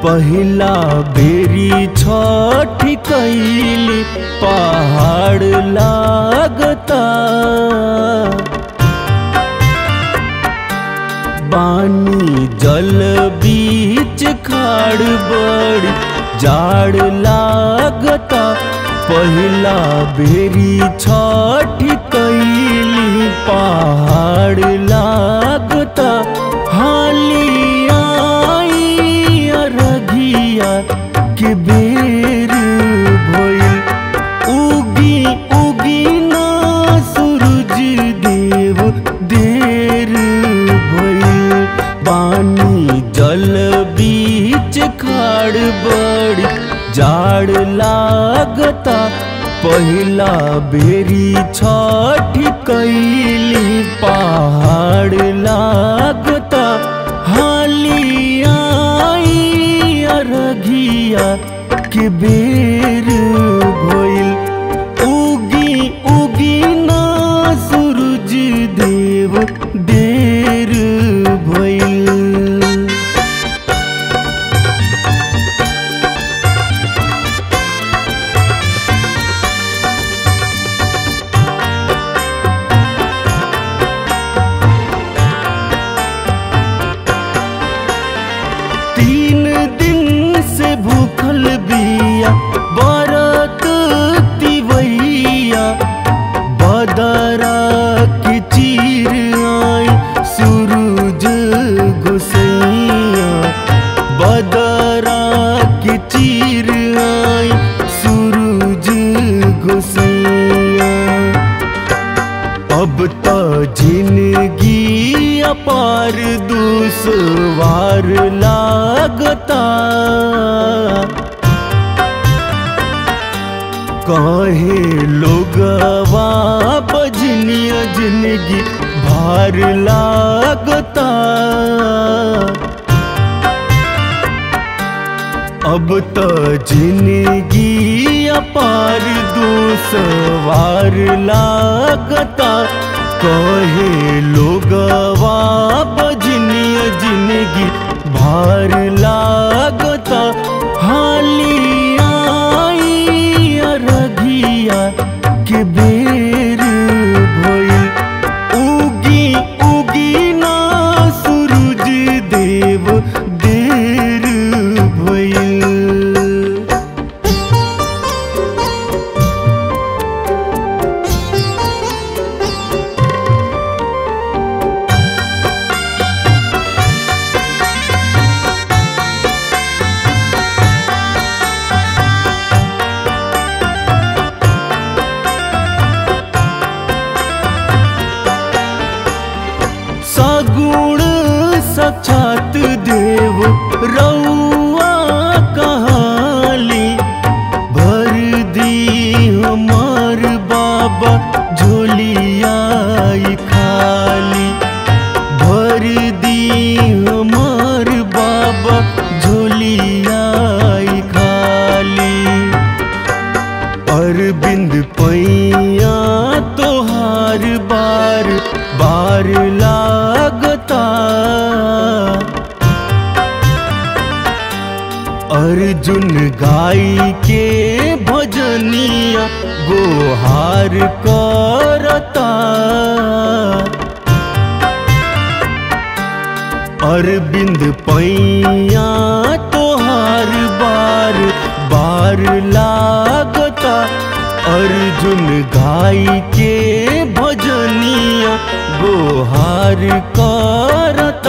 पहिला बेरी छठी कैली पहाड़ लागता बानी जल बीच खाड़ बड़ी जाड़ लागता पहिला बेरी छठी कैली पहाड़ लागता हाली आई अरघिया के बेर भइल उगी उगी ना सूरज देव देर भइल पानी जल बीच खाड़ बड़ी जाड़ लागता पहिला बेरी छठी कैली पहाड़ लागता हाली आई अरघिया के बेर भइल उगी उगी ना सूरज देव देर भइल तीन दिन से भूखल बिया बरत तिवैया बदरा के चीर आई सूरज गोसैया बदरा के चीर आई सूरज गोसैया अब तो जिंदगी अपार दुसवार लागता कहे लोगवा बजनिया जिंदगी भार लागता अब तो जिंदगी अपार दुसवार लागता कहे लोगवा बजनिया जिंदगी भार लागता हाली आई अरघिया के बेर भइल उगी उगी ना सूरज देव देर भइल सगुण सक्षात देव रउआ कहाली भर दी हमार बाबा झोलियाई खाली भर दी हमार बाबा झोलियाई खाली अरविंद पैया तोहार बार बार लागता अर्जुन गाई के भजनिया गोहार करता अरविंद पैया तोहार बार बार लागता अर्जुन गाई के भजनिया गोहार करता